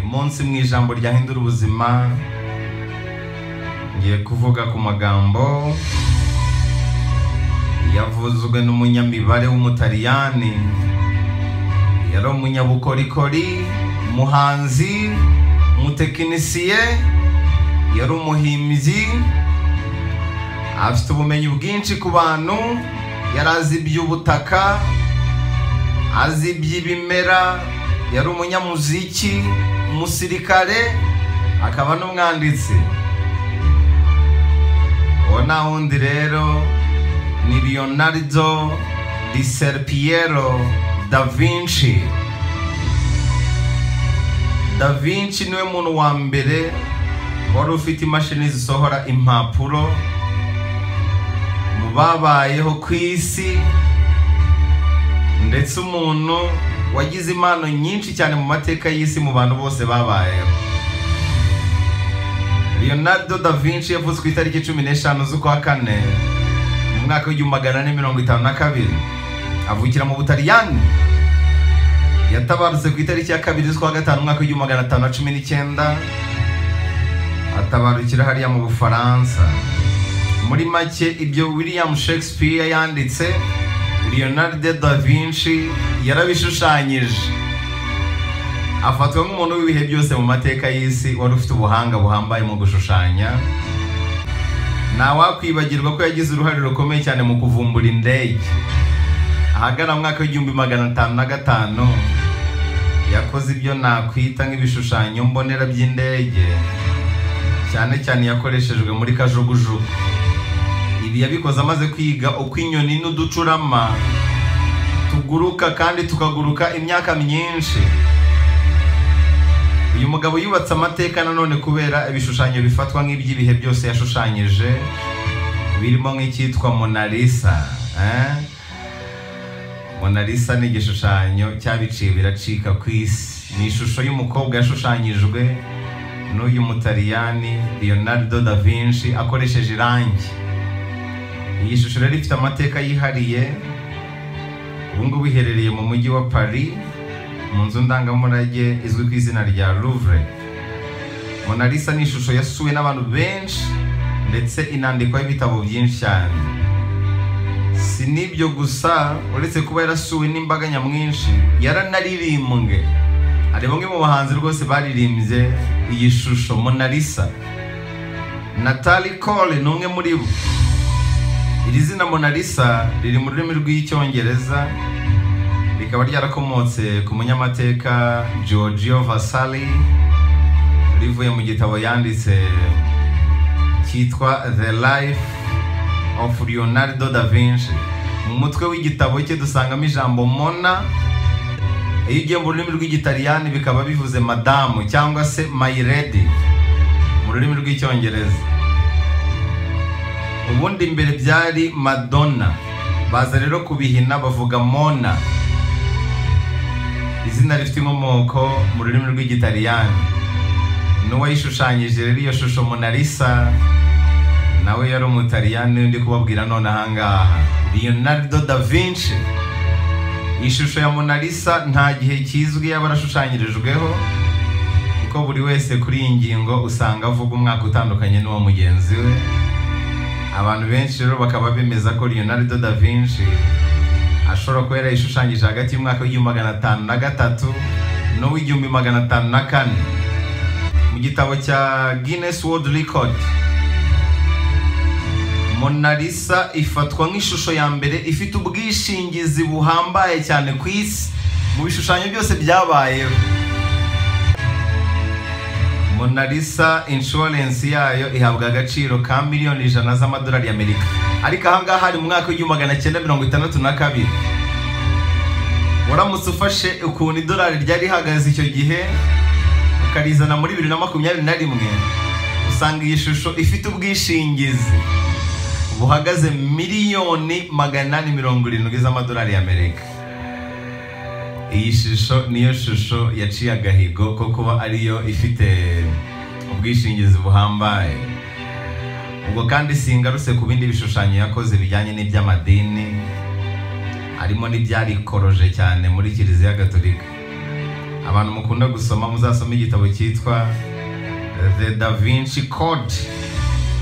umunsi mu ijambo ryahindura ubuzima ngiye kuvuga ku magambo yavuzwe n'umunyamibare w'umutaliyani yari umunyabukorikori umuhanzi umutekinisiye yari umuhimbyi afite ubumenyi bwinshi ku bantu yari azi iby'ubutaka azi iby'ibimera yari umunyamuziki umusirikare akaba n'umwanditsi uwo nta wundi rero ni leonardo di serpiero da vinci da vinci niwe muntu wa mbere wari ufite imashini zisohora impapuro mu babayeho ku isi ndetse umuntu wagize impano nyinshi cyane mu mateka y'isi mu bantu bose babayeho leonardo da vinci yavuze ku itariki cumi n'eshanu z'ukwa kane mu mwaka w'igihumbi magana ane mirongo itanu na kabiri avukira mu butaliyani yatabarutse ku itariki ya kabiri z'ukwa gatanu umwaka w'igihumbi magana atanu na cumi n'icyenda atabarukira hariya mu bufaransa muri make ibyo william shakespeare yanditse leonardo da vinci yarabishushanyije afatwa nk'umuntu w'ibihe byose mu mateka y'isi wari ufite ubuhanga buhambaye mu gushushanya ntawakwibagirwa ko yagize uruhare rukomeye cyane mu kuvumbura indege ahagana mu mwaka w'igihumbi magana atanu na gatanu yakoze ibyo nakwita nk'ibishushanyo mbonera by'indege cyane cyane yakoreshejwe muri kajugujugu ibi yabikoze amaze kwiga uko inyoni n'uducurama tuguruka kandi tukaguruka imyaka myinshi uyu mugabo yubatse amateka nanone kubera ibishushanyo bifatwa nk'iby'ibihe byose yashushanyije birimo nk'icyitwa monalisa monalisa ni igishushanyo cyabiciye biracika ku isi ni ishusho y'umukobwa yashushanyijwe n'uyu mutaliyani leonardo da vinci akoresheje irangi iyi shusho rero ifite amateka yihariye ubu ngubu iherereye mu mujyi wa paris mu nzu ndangamurage izwi ku izina rya louvre monalisa ni ishusho yasuwe n'abantu benshi ndetse inandikwaho ibitabo byinshi cyane si n'ibyo gusa uretse kuba yarasuwe n'imbaga nyamwinshi yaranaririmbwe hari bamwe mu bahanzi rwose baririmbye iyi shusho monalisa natali cole ni umwe muri bo iri zina monalisa riri mu rurimi rw'icyongereza rikaba ryarakomotse ku munyamateka Giorgio Vasari rivuye mu gitabo yanditse cyitwa the life of leonardo da vinci mu mutwe w'igitabo cye dusangamo ijambo mona iyo ugiye mu rurimi rw'igitaliyani bikaba bivuze madamu cyangwa se my lady mu rurimi rw'icyongereza ubundi imbere byari madonna baza rero kubihina bavuga mona izina rifite inkomoko mu rurimi rw'igitaliyani n'uwayishushanyije rero iyo shusho monalisa nawe yari umutaliyani ndi kubabwira none ahangaha leonardo da vinci iyi shusho ya monalisa nta gihe kizwi yaba arashushanyirijweho kuko buri wese kuri iyi ngingo usanga avuga umwaka utandukanye n'uwa mugenzi we abantu benshi rero bakaba bemeza ko leonardo da vinci ashobora kuba yarayishushanyije hagati y'umwaka w'igihumbi magana atanu na gatatu n'uw'igihumbi magana atanu na kane mu gitabo cya guinness world record monalisa ifatwa nk'ishusho ya mbere ifite ubwishingizi buhambaye cyane ku isi mu bishushanyo byose byabayeho monalisa inshuwarensi yayo ihabwa agaciro ka miliyoni ijana z'amadolari y'amerika ariko ahangaha hari mu mwaka w'igihumbi magana cyenda mirongo itandatu na kabiri waramutse ufashe ukuntu idolari ryari rihagaze icyo gihe ukarizana muri bibiri na makumyabiri na rimwe usanga iyi shusho ifite ubwishingizi buhagaze miliyoni magana inani mirongo irindwi z'amadolari y'amerika iyi shusho niyo shusho yaciye agahigo ko kuba ariyo ifite ubwishingizi buhambaye ubwo kandi singarutse ku bindi bishushanyo yakoze bijyanye n'iby'amadini harimo n'ibyarikoroje cyane muri kiliziya gatolika abantu mukunda gusoma muzasome igitabo cyitwa eh, the da vinci code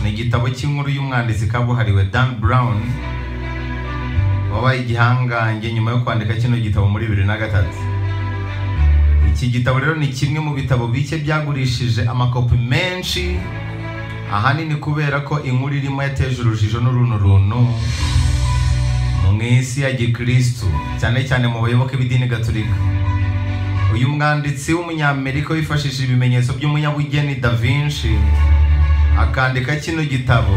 ni igitabo cy'inkuru y'umwanditsi kabuhariwe dan brown wabaye igihangange nyuma yo kwandika kino gitabo muri bibiri na gatatu iki gitabo rero ni kimwe mu bitabo bike byagurishije amakopi menshi ahanini kubera ko inkuru irimo yateje urujijo n'uruntu runtu mu isi ya gikristu cyane cyane mu bayoboke b'idini gaturika uyu mwanditsi w'umunyamerika wifashishije ibimenyetso by'umunyabugeni da vinci akandika kino gitabo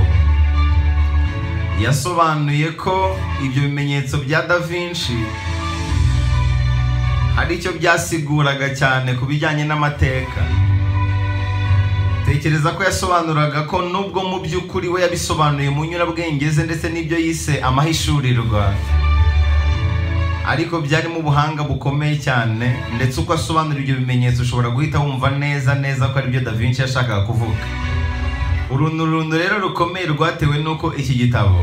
yasobanuye ko ibyo bimenyetso bya da vinci hari icyo byasiguraga cyane ku bijyanye n'amateka tekereza ko yasobanuraga ko nubwo mu by'ukuri we yabisobanuye mu nyurabwenge ze ndetse n'ibyo yise amahishurirwa ariko byarimo ubuhanga bukomeye cyane ndetse uko asobanura ibyo bimenyetso ushobora guhita wumva neza neza ko aribyo da vinci yashakaga kuvuga uruntu runtu rero rukomeye rwatewe n'uko iki gitabo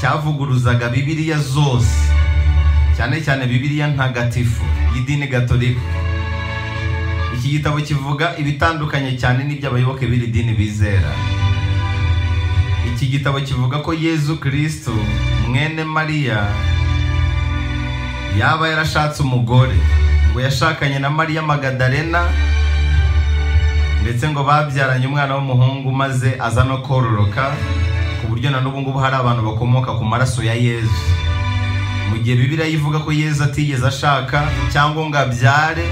cyavuguruzaga bibiliya zose cyane cyane bibiliya ntagatifu y'idini gatolika iki gitabo kivuga ibitandukanye cyane n'iby'abayoboke b'iri dini bizera iki gitabo kivuga ko yezu kristo mwene mariya yaba yarashatse umugore ngo yashakanye na mariya magadarena ndetse ngo babyaranye umwana w'umuhungu maze aza no kororoka ku buryo na n'ubu ngubu hari abantu bakomoka ku maraso ya yezu mu gihe bibiliya ivuga ko yezu atigeze ashaka cyangwa ngo abyare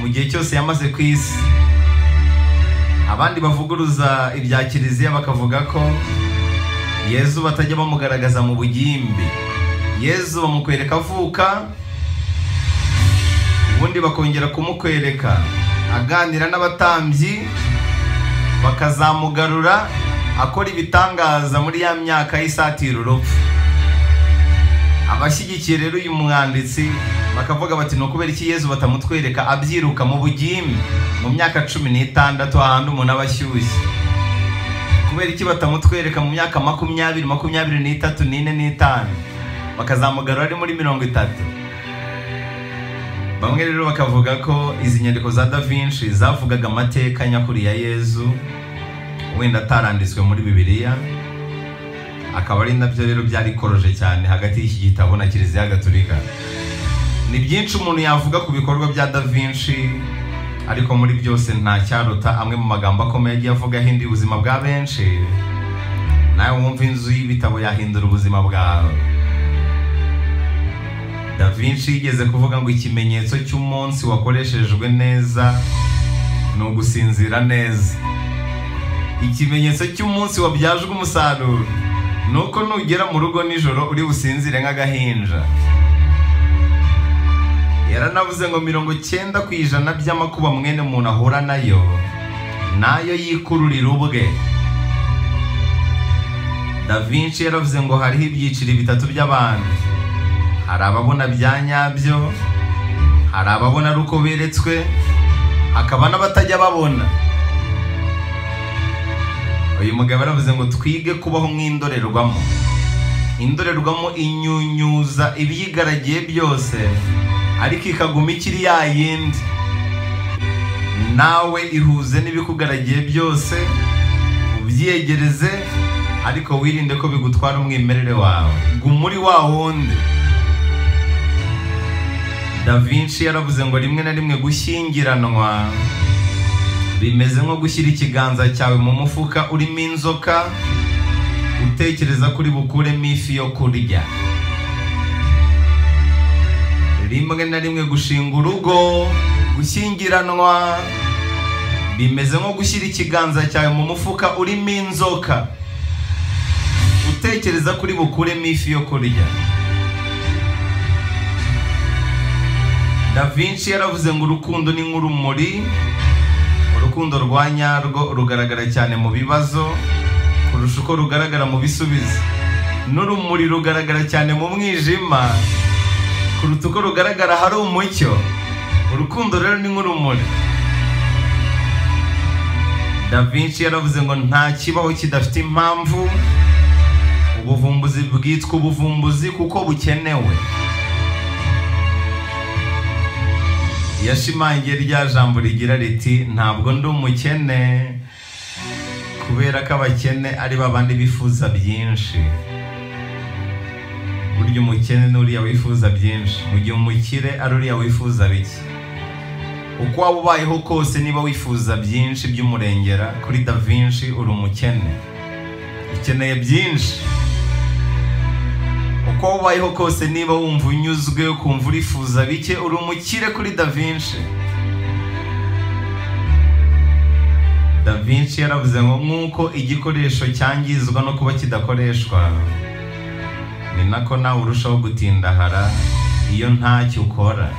mu gihe cyose yamaze ku isi abandi bavuguruza ibya kiliziya bakavuga ko yezu batajya bamugaragaza mu bugimbi yezu bamukwereka avuka ubundi bakongera kumukwereka aganira n'abatambyi bakazamugarura akora ibitangaza muri ya myaka y'isatira urupfu abashyigikiye rero uyu mwanditsi bakavuga bati ni ukubera iki yezu batamutwereka abyiruka mu bugimbi mu myaka cumi n'itandatu ahantu umuntu aba ashyushye kubera iki batamutwereka mu myaka makumyabiri makumyabiri n'itatu n'ine n'itanu bakazamugarura ari muri mirongo itatu bamwe rero bakavuga ko izi nyandiko za da vinci zavugaga amateka nyakuri ya yezu wenda ataranditswe muri bibiliya akaba ari nabyo rero byari koroje cyane hagati y'iki gitabo na kiliziya gaturika ni byinshi umuntu yavuga ku bikorwa bya da vinci ariko muri byose nta cyaruta amwe mu magambo akomeye agiye avuga ahindura ubuzima bwa benshi nawe wumva inzu y'ibitabo yahindura ubuzima bwawe da vinci yigeze kuvuga ngo ikimenyetso cy'umunsi wakoreshejwe neza ni ugusinzira neza ikimenyetso cy'umunsi wabyajwe umusaruro nuko nugera mu rugo nijoro uri businzire nk'agahinja yaranavuze ngo mirongo cyenda ku ijana by'amakuba mwene muntu ahura nayo nayo yikururira ubwe da vinci yaravuze ngo hariho ibyiciro bitatu by'abantu hari ababona bya nyabyo hari ababona ari uko beretswe hakaba n'abatajya babona uyu mugabo yaravuze ngo twige kubaho nk'indorerwamo indorerwamo inyunyuza ibiyigaragiye byose ariko ikaguma ikiri ya yindi nawe ihuze n'ibikugaragiye byose ubyiyegereze ariko wirinde ko bigutwara umwimerere wawe guma uri wa wundi da vinci yaravuze ngo rimwe na rimwe gushyingiranwa bimeze nko gushyira ikiganza cyawe mu mufuka urimo inzoka utekereza kuri bukuremo ifi yo kurya rimwe na rimwe gushinga urugo gushyingiranwa bimeze nko gushyira ikiganza cyawe mu mufuka urimo inzoka utekereza kuri bukuremo ifi yo kurya da vinci yaravuze ngo urukundo ni nk'urumuri urukundo rwa nyarwo rugaragara cyane mu bibazo kurusha uko rugaragara mu bisubizo n'urumuri rugaragara cyane mu mwijima kuruta uko rugaragara hari umucyo urukundo rero ni nk'urumuri da vinci yaravuze ngo nta kibaho kidafite impamvu ubuvumbuzi bwitwa ubuvumbuzi kuko bukenewe yashimangiye rya jambo rigira riti ntabwo ndi umukene kubera ko abakene ari babandi bifuza byinshi burya umukene ni uriya wifuza byinshi mu gihe umukire ari uriya wifuza bike uko waba ubayeho kose niba wifuza byinshi by'umurengera kuri da vinci uri umukene ukeneye byinshi uko waba ubayeho kose niba wumva unyuzwe ukumva urifuza bike uri umukire kuri da vinci da vinci yaravuze ngo nk'uko igikoresho cyangizwa no kuba kidakoreshwa ni nako nawe urushaho gutindahara iyo ntacyo ukora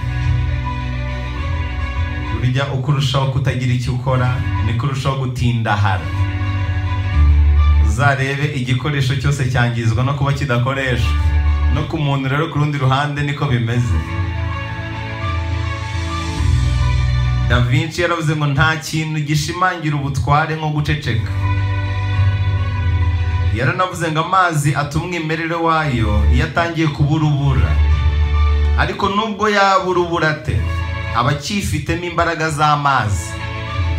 burya uko urushaho kutagira icyo ukora niko urushaho gutindahara uzarebe igikoresho cyose cyangizwa no kuba kidakoreshwa no ku muntu rero ku rundi ruhande niko bimeze da vinci yaravuze ngo nta kintu gishimangira ubutware nko guceceka yaranavuze ngo amazi atuma umwimerere wayo iyo atangiye kuba urubura ariko nubwo yaba urubura ate aba akifitemo imbaraga z'amazi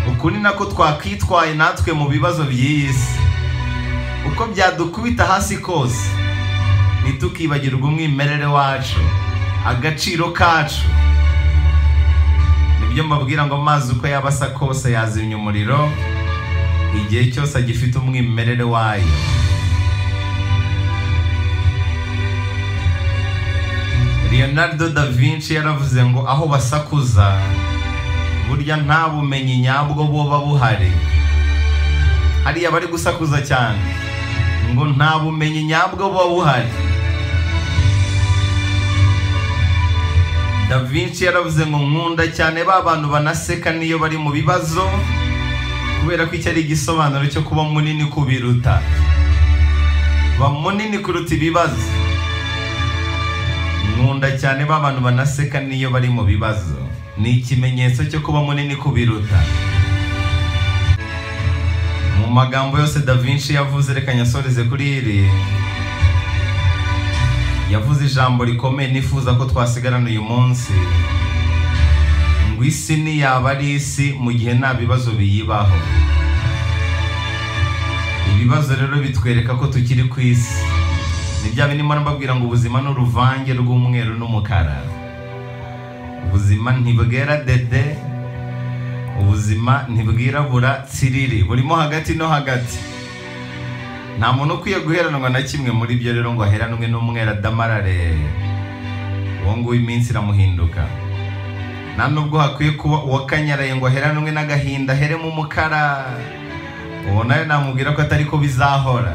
uku ni nako twakwitwaye natwe mu bibazo by'iyi si uko byadukubita hasi kose ntitukibagirwe umwimerere wacu agaciro kacu nibyo mbabwira ngo amazi uko yaba asa kose yazimya umuriro igihe cyose agifite umwimerere wayo leonardo da vinci yaravuze ngo aho basakuza burya nta bumenyi nyabwo buba buhari hariya bari gusakuza cyane ngo nta bumenyi nyabwo buba buhari da vinci yaravuze ngo nkunda cyane ba bantu banaseka n'iyo bari mu bibazo kubera ko icyo ari igisobanuro cyo kuba munini kubiruta ba munini kuruta ibibazo nkunda cyane ba bantu banaseka n'iyo bari mu bibazo ni ikimenyetso cyo kuba munini kubiruta mu magambo yose da vinci yavuze reka nyasoreze kuri iri yavuze ijambo rikomeye nifuza ko twasigarana uyu munsi ngo isi ntiyaba ari isi mu gihe nta bibazo biyibaho ibibazo rero bitwereka ko tukiri ku isi ni bya bindi mbona mbabwira ngo ubuzima ni uruvange rw'umweru n'umukara ubuzima ntibwera dede ubuzima ntibwirabura tsiriri burimo hagati no hagati nta muntu ukwiye guheranwa na kimwe muri byo rero ngo aheranwe n'umwera damarare uwo nguwo iminsi iramuhinduka nta nubwo hakwiye kuba uwakanyaraye ngo aheranwe n'agahinda aheremo umukara ubu nawe namubwira ko atari ko bizahora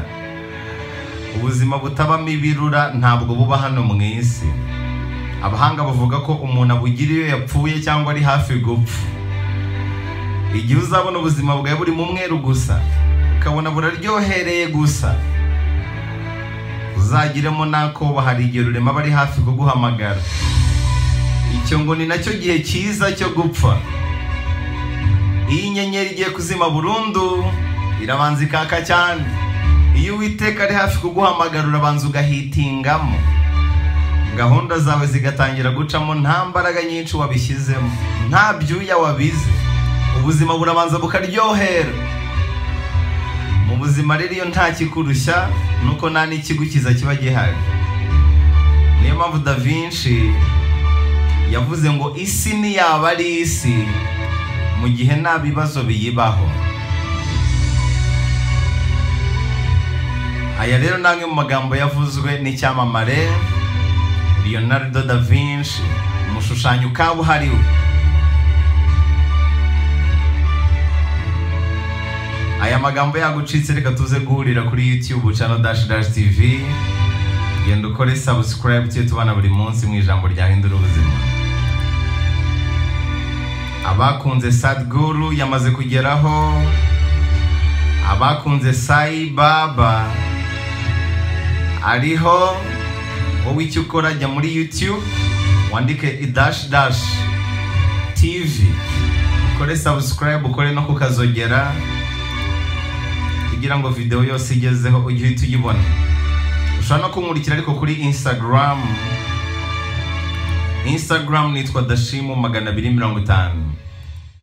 ubuzima butabamo ibirura ntabwo buba hano mu isi abahanga bavuga ko umuntu abugira iyo yapfuye cyangwa ari hafi gupfa igihe uzabona ubuzima bwawe buri mu mweru gusa ukabona buraryohereye gusa uzagiremo n'akoba hari igihe ururema aba ari hafi kuguhamagara icyo ngo ni nacyo gihe cyiza cyo gupfa iyo inyenyeri igiye kuzima burundu irabanza ikaka cyane iyo uwiteka ari hafi kuguhamagara urabanza ugahitingamo gahunda zawe zigatangira gucamo nta mbaraga nyinshi wabishyizemo nta byuya wabize ubuzima burabanza bukaryohera mu buzima rero iyo nta kikurushya nuko nta n'ikigukiza kiba gihari niyo mpamvu da vinci yavuze ngo isi ntiyaba ari isi mu gihe nta bibazo biyibaho aya rero ni amwe mu magambo yavuzwe n'icyamamare leonardo da vinci umushushanyi ukaba uhariwe aya magambo yagucitse reka tuze guhurira kuri youtube channel dash dash tv genda ukore subscribe tujye tubana buri munsi mu ijambo ryahindura ubuzima abakunze sadguru yamaze kugeraho abakunze sayi baba ariho wowe icyo ukora jya muri youtube wandike idashi dashi tivi ukore sabusikarayibu ukore no kukazogera kugira ngo videwo yose igezeho ujye uhita uyibona ushobora no kumurikira ariko kuri insitagaramu instagram nitwa dashimu magana abiri mirongo itanu